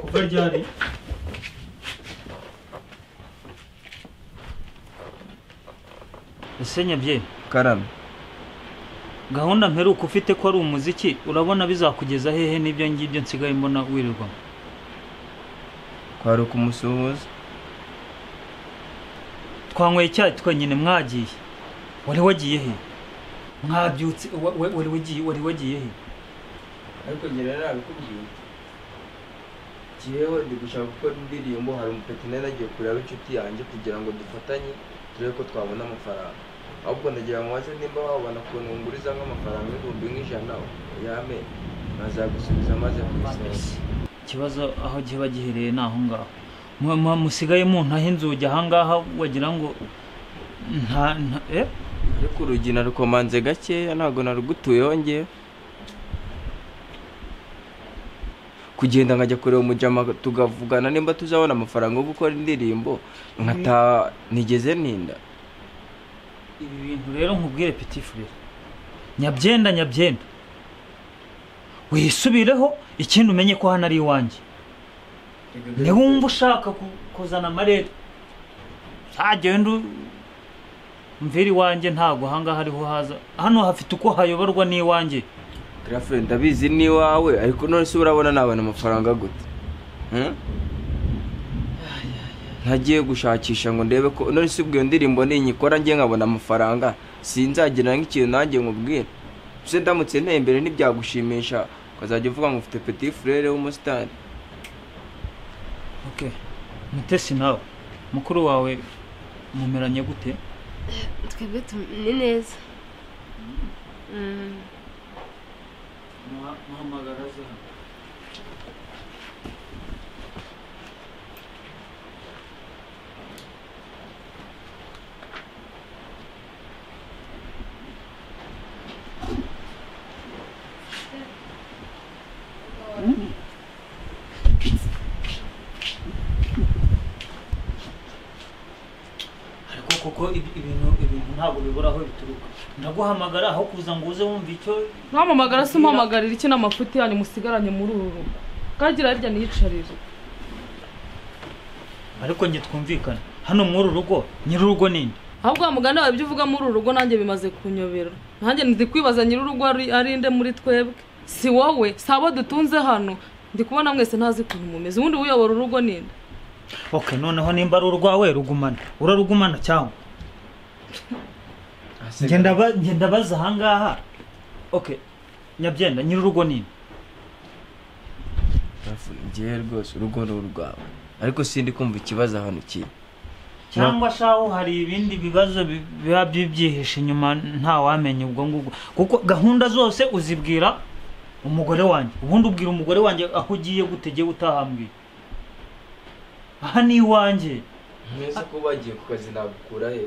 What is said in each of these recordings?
kuva ryari ese nyabye karame gahunda mperuka ufite ko ari umuziki urabona bizakugeza hehe n'ibyo ngibyo nsigaye mbona wirirwamo kwaruka umusuhuza twanyweye icyayi twenyine mwagiye wari wagiye he mwabyutse wa- wa- wari wagiye wari wagiye he ariko njye rero nabikubwiye kihewe ndi gushaka gukora indirimbo hari umupetineri agiye kureba inshuti yanjye kugira ngo dufatanye turebe ko twabona amafaranga ahubwo ndagira ngo waze nimba wabona ukuntu nguriza nk'amafaranga ibihumbi nk'ijana yame nazagusubiza maze kuyisoza ikibazo aho kiba gihereye ni aho ngaho Mwa- mwa- musigaye muntaho inzugi aha ngaha wagira ngo nta nta eh ariko urugi narukomanze gakeya ntabwo narugutuyeho ngewe kugenda nkajya kureba umujama tugavugana nimba tuzabona amafaranga yo gukora indirimbo nkataha nigeze ninda ibi bintu rero nkubwire pitifurire nyabyenda nyabyenda wisubireho ikindi umenye ko hano ari iwanjye ntiwumva ushaka ku- kuzana amarere ntagende u- mvira iwanjye ntabwo ahangaha ariho haza hano hafite uko hayoborwa n'iwanjye Girafure ndabizi ni iwawe ariko none se urabona nabona amafaranga gute Hmm? ntagiye gushakisha ngo ndebe ko none se ubwo iyo ndirimbo ninyikora njye nkabona amafaranga sinzagira nk'ikintu nanjye nkubwire se ndamutse nteye imbere ntibyagushimisha ukazajya uvuga ngo ufite petit frere w'umusitari ok mutesi nawe mukuru wawe mumeranye gute twebwe tu- ni neza Mm. muhamagara za ariko koko ibi- ibintu ibintu ntabwo bibura aho bituruka ndaguhamagara aho kuza ngo uze wumva icyo ntampamagara se mpamagarira iki n'amafuti yanyu musigaranye muri uru rugo kagira hirya niyicarire ariko njye twumvikane hano muri uru rugo nyir'urugo ninde ahubwo wa muganda wawe ibyo uvuga muri uru rugo nanjye bimaze kunyobera nanjye ndi kwibaza nyiri urugo ari ari nde muri twebwe si wowe si abo dutunze hano ndi kubona mwese ntazi ukuntu mumeze ubundi uyobora urugo ninde ok noneho nimba ari urwawe rugumana urarugumana cyangwa njye ndaba- njye ndabaza ahangaha ok nyabyenda nyir'urugo ninde Girafure, njyewe rwose urugo ni urwawe ariko sindi kumva ikibazo hano kiri cyangwa shaho hari ibindi bibazo bi- biba bibyihishe inyuma ntawamenya ubwo ngubwo kuko gahunda zose uzibwira umugore wanjye ubundi ubwira umugore wanjye aho ugiye gutegeye utahambwiye aha ni iwanjye mwese ko bagiye ku kazi nagukura he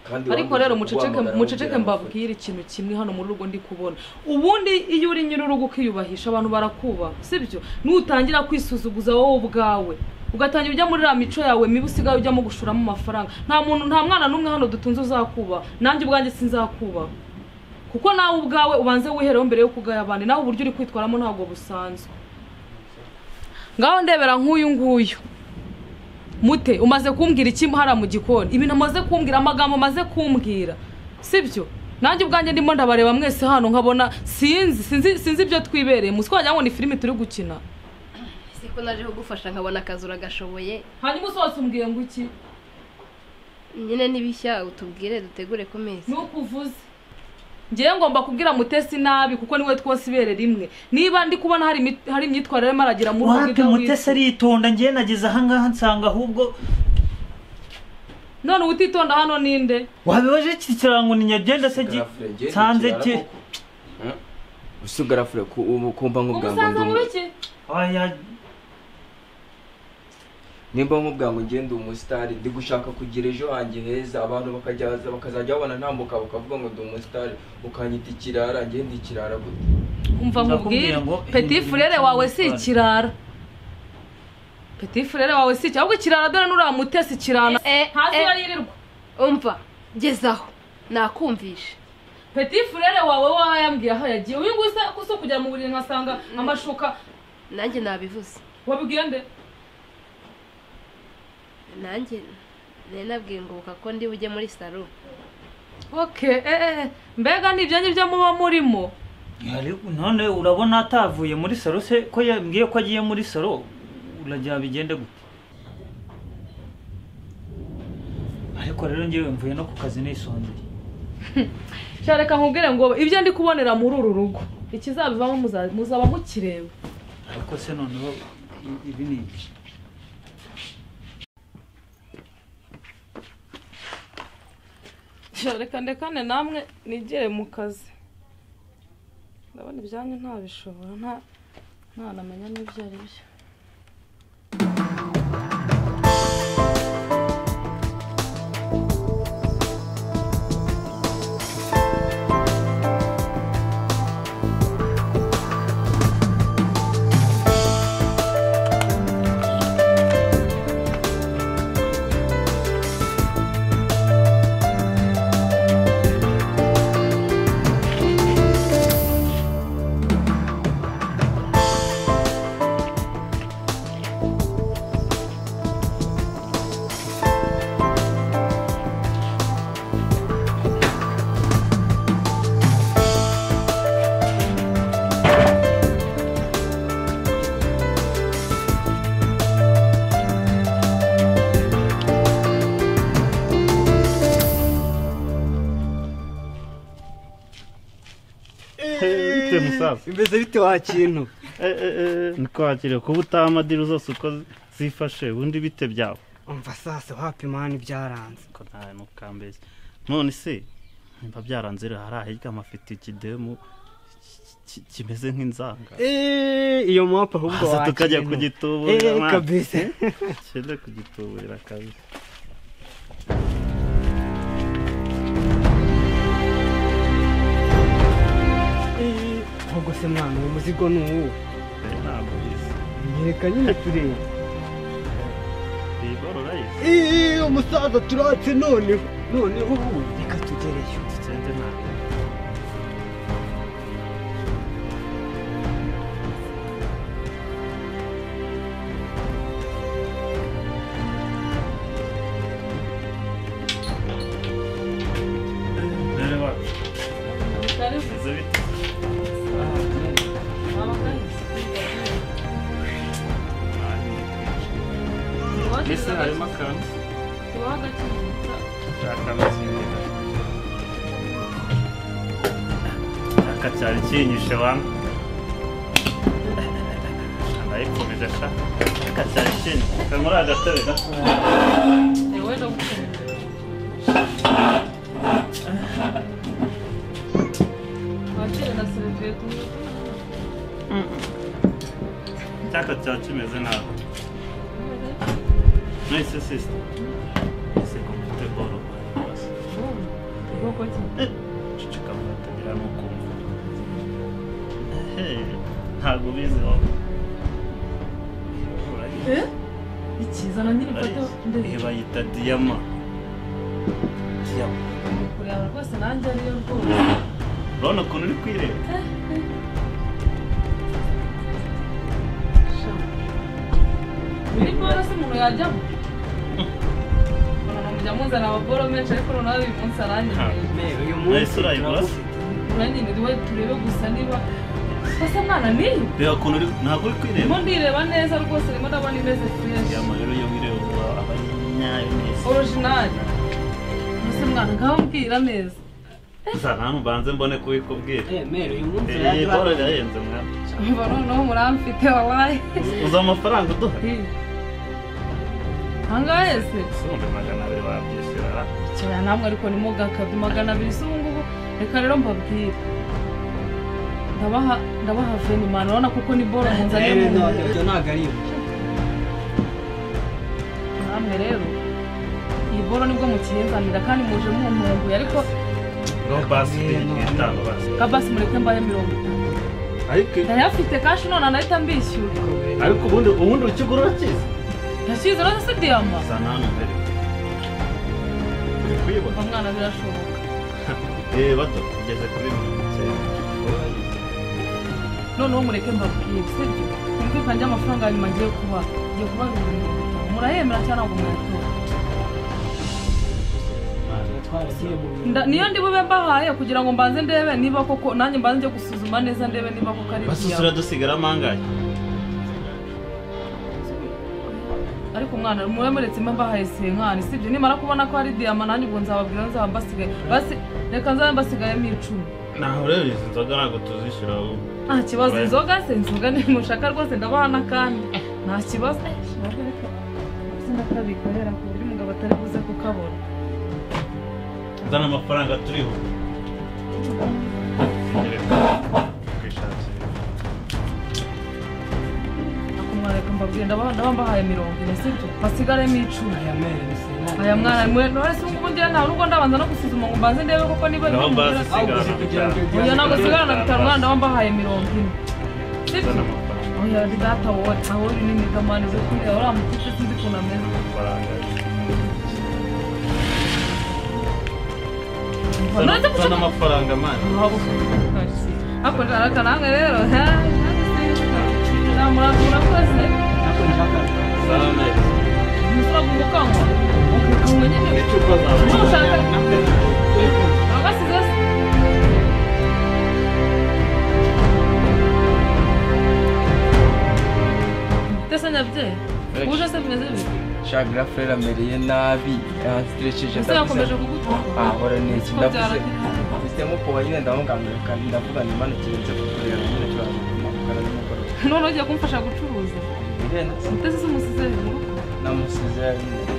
kandi ariko rero muceceke muceceke mbabwire ikintu kimwe hano muri rugo ndi kubona ubundi iyo uri nyiri urugo ukiyubahisha abantu barakubaha sibyo nutangira kwisuzuguza wowe ubwawe ugatangira ujya muri ra mico yawe mibi usigaye ujyamo gushoramo amafaranga nta muntu nta mwana n'umwe hano dutunze uzakubaha nanjye ubwanjye sinzakubaha kuko nawe ubwawe ubanze wihereho mbere yo kugaya abandi nawe uburyo uri kwitwaramo ntabwo busanzwe ngaho ndebera nk'uyu nguyu mute umaze kumbwira iki hariya mu gikoni ibintu amaze kumbwira amagambo amaze kumbwira sibyo nanjye ubwanjye ndimo ndabareba mwese hano nkabona sinzi sinzi sinzi ibyo twibereye musi wagira ngo ni filimi turi gukina si ko naje kugufasha nkabona akazi uragashoboye hanyuma usohotse umbwiye ngo iki nyine n'ibishya utubwire dutegure ku meza nuko uvuze ngewe ngomba kubwira mutesi nabi kuko niwe twose ibere rimwe niba ndi kubona hari imi- hari imyitwarire arimo aragira muri ubwo wapi bwiza mutesi w'isi. aritonda ngewe nageze ahangaha nsanga ahubwo none utitonda hano ninde wabibaje iki kirango ni nyabyenda se gi- nsanze ki usigarafure kumva nk'ubwango umusanzu ndi muri umu- iki Oya, nimba nk'ubwango ngiye ndi umusitari ndi gushaka kugira ejo hanjye heza abantu bakajya bakazajya babona ntambuka bakavuga ngo ndi umusitari ukanyita ikirara ngiye ndi ikirara gute umva Ndakubwira nkubwire ngo peti hindura furere wawe si ibiciro ikirara peti furere wawe si ikirara ahubwo ikirara dore n'uriya mutesi kirana Eh, eh, hasi eh. baririrwa umva ngezaho nakumvisha peti furere wawe waba yambwiye aho yagiye uyu nguyu usa- usa kujya mu buriri nkasanga amashuka nanjye nabivuze wabibwiye nde nanjye nari nabwiye ngoboka ko ndi bujye muri salo okay eh, eh, eh. mbega ni ibyanyu byo muba murimo Ariko none urabona atavuye muri salo se ko yambwiye ko agiye muri salo urajya bigende gute ariko rero ngewe mvuye no ku kazi nisondeye shareka nkubwire ngo ibyo ndi kubonera muri uru rugo ikizabivamo muza- muzaba mukireba ariko se noneho i- ibi ni iki shareka ndekane namwe nigere mu kazi ndabona ibyanyu ntabishobora nta ntanamenya n'ibyo ari byo bite musaza bimeze bite wa kintu niko wakire kuba utaha amadiri zose uko zifashe ubundi bite byawe umva sasa wapimana ibyaranze ko ntawe mukambeshya none se nimba byaranze rero hari ahiryama afite ikidemu ki- ki- kimeze nk'inzanga Eh, iyo mapa ahubwo Hasi wa tukajya kintu. kugituburira, Eh, mwana. kabisa cyenda kugituburira kabisa Eh, ahubwo se mwana uwo muzigo ni uwo Eh, ntabwo bizi nyereka nyine turebe bigorora yisi Eh, umusaza turatse noneho noneho ubu reka tugereyo cyenda ntabwo rero wacu bimeze bite mbese harimo akantu aka cyari kinyishe wamwe arayikomeje asha aka cyari kinyishe kari muri agatebe gato cyaka cyaba kimeze nabi nahise sisita ese komite boro cicika mugatagira n'ukumva Ehe, ntabwo ubizi wowe Urayibona. ikiza na nyiri ifoto Iyi bayita diyama diyama kureba rwose nanjye ariyo rwose urabona ukuntu uri kwireba biri kubera se umuntu yajyamo mujya muzana amaboro menshi ariko noneho uyu munsi aranyimeye uyu nahise urayibura se uranyimiriwe turebe gusa niba ese mwana niyo reba ukuntu uri ntabwo uri kwireba ndimo ndireba neza rwose ndimo ndabona imeze fureshi diyama rero iyo wireba uba abanyayo neza orojinali ese mwana nkababwira neza gusa nta nubanze mbone kubikubwira mero uyu munsi Eh, iyi boro urayibura irahenze mwana mva noneho muramfite wabaye uzi amafaranga uduha ahangaha hese ubundi magana abiri wabyishyura ra ikibaya namwe ariko ni gakabye magana abiri z'ubungubu reka rero mbabwire ndabaha ndabaha venimani urabona kuko ni boro munzaniye mu ntoki ibyo ntabwo ari ibi namwe rero iyi boro nibwo mukiyinzanira kandi muje mumpumbuye ariko no basi itanga basi kabasi mureke mbahe mirongo itanu ariko ndayafite kashi none anahita mbishyura ariko ubundi ubundi ukigura urakizi yashyize rero se diyama gusa nta numero uri kuyibona uwo mwana birashoboka eh bato ugeze kuri mirongo icyenda noneho mureke mbabwire sibyo byumvikane by'amafaranga nyuma ngiye kuba ngiye kuba ibihumbi mirongo itanu murahemera cyangwa ntabwo mwayatora Nda- niyo ndi bube mbahaye kugira ngo mbanze ndebe niba koko nanjye mbanze njye gusuzuma neza ndebe niba koko ari basusura dusigaramo angahe ariko umwana mube muretsemo mbahaye senkani sibyo nimara kubona ko hari diyama nanjye ubwo nzababwira nzaba mbasigaye basi reka nzabe mbasigayemo icumi naho rero izi nzoga ntabwo tuzishyura ahubwo nta kibazo Oya. inzoga se inzoga nimushaka rwose ndabaha n'akandi nta kibazo ndakabikorera ku buryo umugabo atari buze kukabona zana amafaranga turiho akumwareka mbabwira ndabaha ndabaha mbahaye mirongo ine sibyo basigaremo icumi Aya merese ntabwo aya mwana mwe none se ubungubu ngira nta n'ubwo ndabanza no gusuzuma ngo mbanze ndebe koko niba naho bimugira- mbazisigara uzi kugira ngo ujye oya ntabwo sigara na bitanu mwana zana ndaba mbahaye mirongo ine sibyo amafaranga oya ni data wowe aho uri ni mwiza mwana uri kureba uriya mukobwa sinzi ukuntu ameze amafaranga None se Zana- gusa- zana amafaranga mani Waba ufite ariko arakananga rero ha namuranga urakoze zana umusore agukangwa ukukangwa nyine icupa zawe Ntushaka. abasize Tese nyabye, uje se bimeze bite? shagura furere amereye nabi yansitirishije Ese yakomeje kugutora? ahora niki Ko ndavuze byaragenze. mfitemo kuba nyine ndamugangurika ndavuga nimana kirenze kukureba nyine cyane kumakara n'umugore None ugiye kumfasha gucuruza. irenda Tese se umusize mu rugo. namusize nyine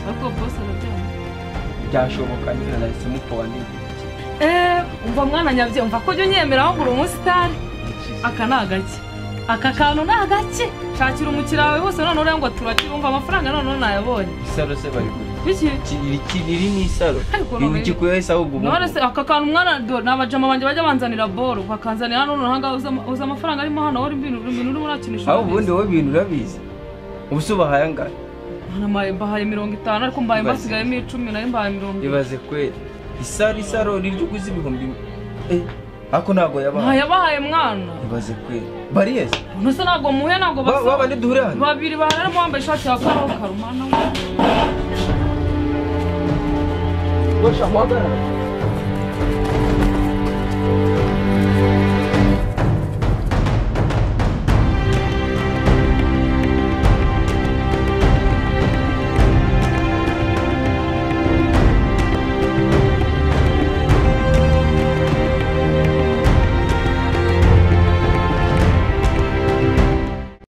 Ariko bose arabyanga. byashoboka nyine nahise mukuba n'igihe Eh, umva mwana nyabye, umva ko ujya unyemeraho ngo uri umusitari. aka ni agake aka kantu ni agake shakira umukiriya wawe bose noneho uriya ngo turakire wumva amafaranga noneho nayabonye isaro se bari kuri biki riri ni isaro Ariko ibuki noneho- kuyahise ahubwo ubu none se aka kantu umwana do ni abajama banjye bajya banzanira boro bakanzanira hano noneho ngaho uzi ama- uzi amafaranga arimo hano wowe ibintu ibintu urimo urakinisha aho ubundi wowe ibintu urabizi ubu se ubahaye angana Namaye- mbahaye mirongo itanu ariko mbaye Ibaze. mbasigayemo icumi nayo mbahaye mirongo itanu ibaze kweri isaro isaro riryo uguze ibihumbi eh ako ntabwo yabahaye ntayabahaye mwana ibaze kweri bariyesi nuse ntabwo muhe ntabwo Ba- basa ba bandi duhurira hano babiri baharamo wambaye ishati ya karokaro mwana we Poxa, roda.